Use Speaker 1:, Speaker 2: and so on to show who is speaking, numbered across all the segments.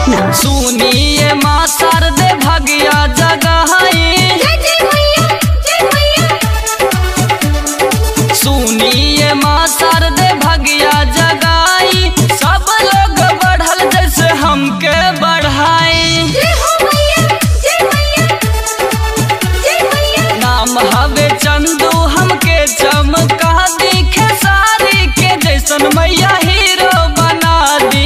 Speaker 1: पटना
Speaker 2: सुनिए माँ शारदे भगिया जगहाई सुनिए माँ शारदे भगिया जगाई सब लोग बढ़ल जैसे हमके बढ़ाई नाम हवे चंदू हमके चमका दिखे सारी के जैसन मैया हीरो बना दी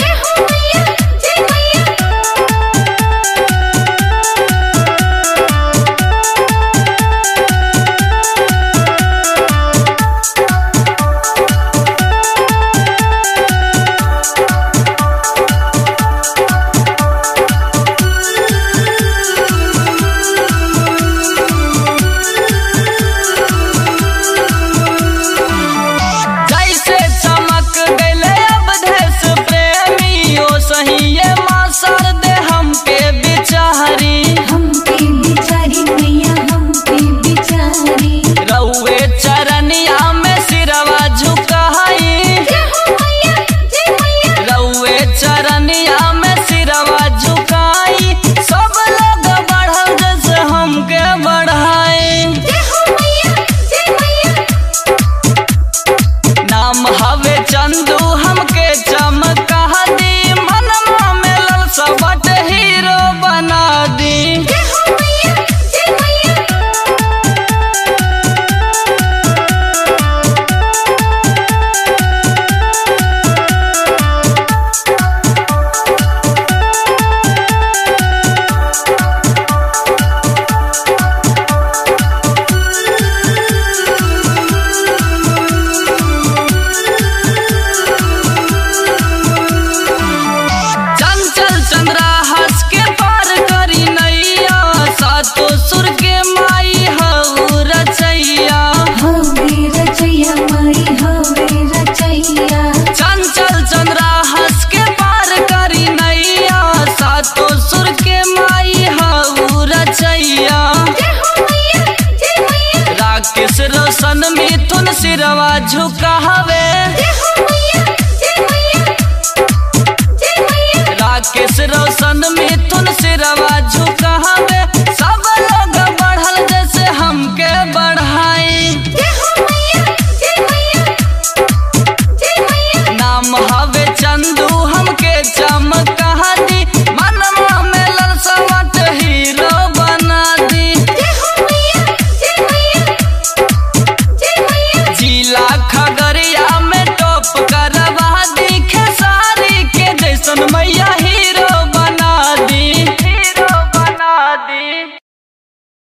Speaker 2: जैसे चमक गले अब देश प्रेमी ओ सही ये माँ शारदे हमके बिचारी रउए चरनिया में सिरवा झुकाई रउए चरनिया में सिरवा झुकाई सब लोग बढ़ल जैसे हमके बढ़ाई नाम हवे चंदू हमके चमका दी मनमा में ललसा बट हीरो बना दी चंचल चंद्रा हंस के पार करी नैया सातो सुर के माई हऊ रचैया चंचल चंद्रा हंस के पार करी नैया सातो सुर के माई हऊ रचैया राकेश रोशन मिथुन सिरवा झुकावे राकेश रोशन